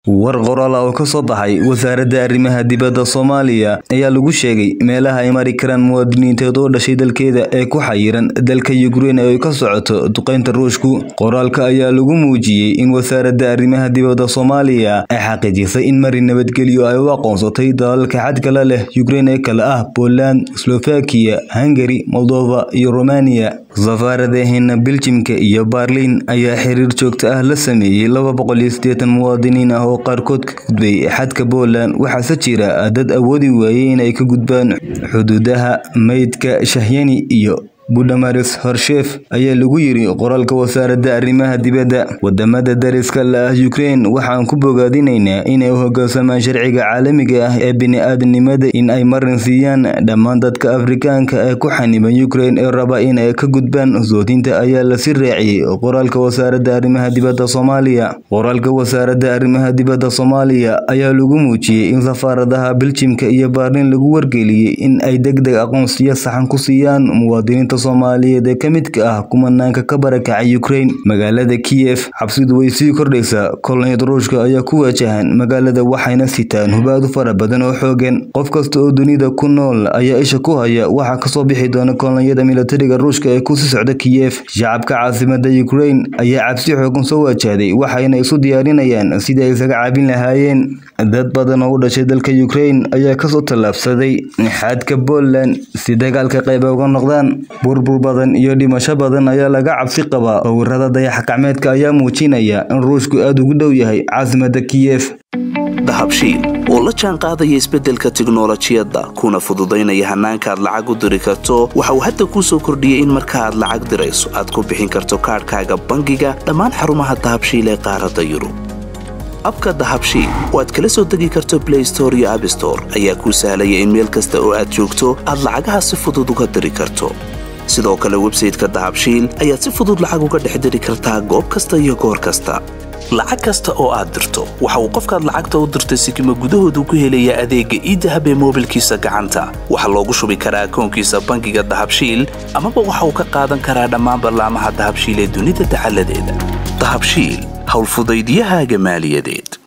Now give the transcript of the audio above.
war qoraal oo ka soo baxay wasaaradda arrimaha dibadda soomaaliya ayaa lagu sheegay meelaha ay mari karaan muwaadiniinteed oo dhashay dalkeeda ee ku xayiran dalka yukrein ee ay ka socoto duqeynta ruushku qoraalka ayaa lagu muujiyey in wasaaradda arrimaha dibadda soomaaliya ay xaqiijisay in mari nabadgelyo ay u aqoonsatay dalalka xadkala leh yukrein ee kale ah poland slovakiya hungari moldova iyo romaniya safaaradaheena biljimka iyo barliin ayaa xiriir joogto ah la sameeyey laba boqol iyo siddeetan muwaadiniin ah oo qaarkood ka gudbay xadka Poland waxaase jira dad awoodi waayay inay ka gudbaan xuduudaha meydka Shahyani iyo Budamaris Horshev ayaa lagu yiri qoraalka wasaaradda arrimaha dibadda wadamada dariska la ah Ukraine waxaan ku bogaadinaynaa inay u hoggaansamaan sharciga caalamiga ah ee bini'aadanimada in ay marin siiyaan dhammaan dadka Afrikaanka ee ku xaniban Ukraine ee raba in ay ka gudbaan soodinta ayaa la sii raaciyay qoraalka wasaaradda arrimaha dibadda Soomaaliya qoraalka wasaaradda arrimaha dibadda Soomaaliya ayaa lagu muujiyay in safaaradaha Biljimka iyo Berlin lagu wargeliyay in ay degdeg aqoonsiyo saxan ku siiyaan muwaadiniinta Soomaaliyeed ee ka midka ah kumanaanka ka barakacay Ukraine magaalada Kiev xabsidu way sii kordhaysaa kolonyada Ruushka ayaa ku wajahan magaalada waxayna sitaan hubaad fara badan oo xoogan qof kasta oo dunida ku nool ayaa isha ku haya waxa ka soo bixi doona kolonyada militariga Ruushka ee ku sii socda Kiev shacabka caasimada Ukraine ayaa cabsi xoogan soo wajahday waxayna isu diyaarinayaan sidii ay isaga caabin lahaayeen dad badan oo u dhashay dalka Ukraine ayaa kasoo tallaabsaday xadka Poland si dagaalka qayb uga noqdaan burbur badan iyo dhimasho badan ayaa laga cabsi qabaa sawirada dayax-gacmeedka ayaa muujinaya in ruushku aad ugu dhow yahay caasimada Kiev dahabshiil oo la jaan qaadaya isbeddelka tiknolojiyadda kuna fududaynaya hannaanka aad lacag u diri karto waxa uu hadda kuu soo kordhiyey in marka aad lacag dirayso aad ku bixin karto kaadhkaaga bangiga dhammaan xarumaha dahabshiil ee qaaradda yurub abka dahabshiil oo aad kala soo degi karto blay store iyo abstore ayaa kuu sahlaya in meel kasta oo aad joogto aad lacagaha si fudud uga diri karto sidoo kale websayteka dahabshiil ayaad si fudud lacag uga dhex diri kartaa goob kasta iyo goor kasta lacag kasta oo aad dirto waxa uu qofkaad lacagta u dirtay sikima gudahoodu ku helayaa adeegga iidahab ee moobilkiisa gacanta waxaa loogu shubi karaa akoonkiisa bangiga dahabshiil amaba waxa uu ka qaadan karaa dhammaan ballaamaha dahabshiil ee dunida dacaladeeda dahabshiil howlfudaydiyahaaga maaliyadeed